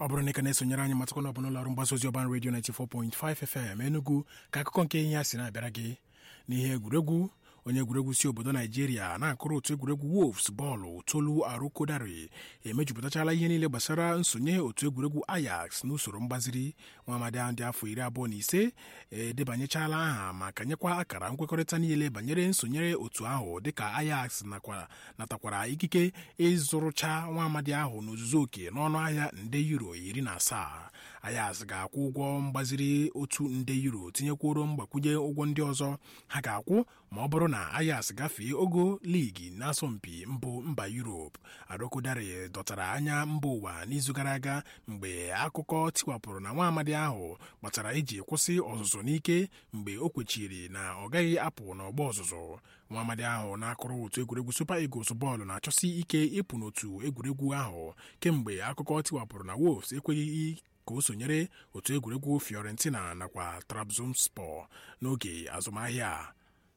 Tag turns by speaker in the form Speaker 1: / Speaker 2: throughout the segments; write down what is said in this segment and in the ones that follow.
Speaker 1: ọ bụrụ na ị ka na-esonyere anyị matakwana ọ bụ n'ụlọ ọrụ mgbasa ozi ọban redio 94.5 FM Enugu ka akụkọ nke ihe ya si na-abịara gị n'ihe egwuregwu onye egwuregwu si obodo naijiria na-akụrụ otu egwuregwu wolves bọọlụ tolu arukodari emejupụtachala ihe niile gbasara nsonye otu egwuregwu ajax n'usoro mgbaziri nwa amadi ahụ dị afọ iri abụọ na ise edebanyechala aha ma kanyekwa akara nkwekọrịta niile banyere nsonyere otu ahụ dịka ajax natakwara ikike ịzụrụcha nwa amadi ahụ n'ozuzu oke n'ọnụ ahịa nde euro iri na asaa ajax ga-akwụ ụgwọ mgbaziri otu nde euro tinyekwuoro mgbakwunye ụgwọ ndị ọzọ ha ga-akwụ ma ọ bụrụ na Ajax gafee ogo ligi n'asọmpi mbụ mba Europe Arokodare dọtara anya mba ụwa n'izu gara aga mgbe akụkọ tiwapụrụ na nwa amadi ahụ kpatara iji kwụsị ọzụzụ n'ike mgbe o kwechiri na ọ gaghị apụ n'ọgba ọzụzụ nwa amadi ahụ na-akụrụ otu egwuregwu Super Eagles bọọlụ na-achọsi ike ịpụ n'otu egwuregwu ahụ kemgbe akụkọ tiwapụrụ na Wolves ekweghị ka o sonyere otu egwuregwu Fiorentina nakwa Trabzonspor n'oge azụmahịa a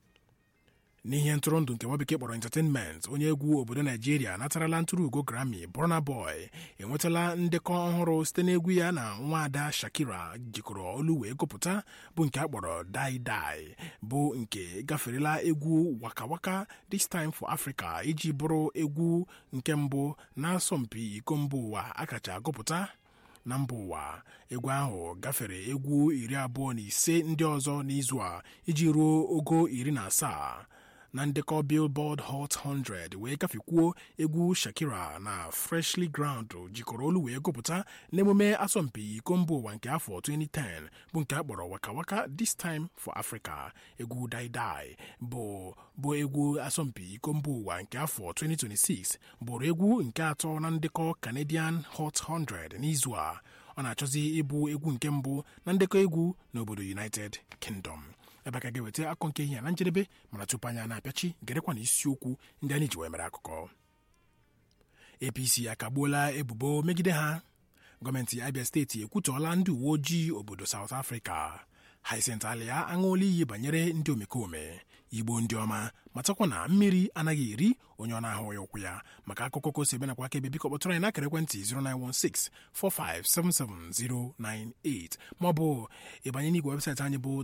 Speaker 1: n'ihe ntụrụndụ nke nwa bekee kpọrọ entertainment onye egwu obodo naijiria natarala ntụrụ ugo grammy Burna Boy enwetala ndekọ ọhụrụ site n'egwu ya na nwaada Shakira jikọrọ olu wee gụpụta bụ nke a kpọrọ Dai Dai bụ nke gaferela egwu Waka Waka This Time for Africa iji bụrụ egwu nke mbụ n'asọmpi iko mba ụwa akacha agụpụta na mba ụwa egwu ahụ gafere egwu iri abụọ na ise ndị ọzọ n'izu a iji ruo ogo iri na asaa na ndekọ Billboard Hot 100 wee gafekwuo egwu Shakira na Freshly Ground jikọrọ olu wee gụpụta n'emume asọmpi iko mba ụwa nke afọ 2010 bụ nke a kpọrọ Waka Waka This Time for Africa egwu Dai Dai bụ bụ egwu asọmpi iko mba ụwa nke afọ 2026 bụrụ egwu nke atọ na ndekọ Canadian Hot 100 n'izu a ọ na-achọzi ịbụ egwu nke mbụ na ndekọ egwu n'obodo United Kingdom ebe ka ga-eweta akọ nke ihe na njedebe mana tupu anya na-apịachi gerekwa na isiokwu ndị anyị ji wee mere akụkọ APC akagbuola ebubo megide ha gọọmenti Abia steeti ekwutọọla ndị uwe ojii obodo South Africa Hyacinth Alia aṅụọla iyi banyere ndị omekome igbo ndị ọma matakwa na mmiri anaghị eri onye ọ na-ahụ ya ụkwụ ya maka akụkọ ka o si ebe nakwa aka ebe biko kpọtụrụ anyị n'akara ekwentị 09164577098 maọbụ ịbanye n'igwe webụsaịtị anyị bụ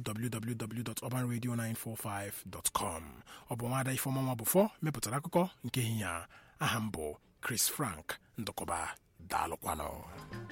Speaker 1: www.urbanradio945.com ọ bụ nwaada ifeọma nwa bụfọ mepụtara akụkọ nke ehihie a aha m bụ Chris Frank ndụkọba daalụkwanụ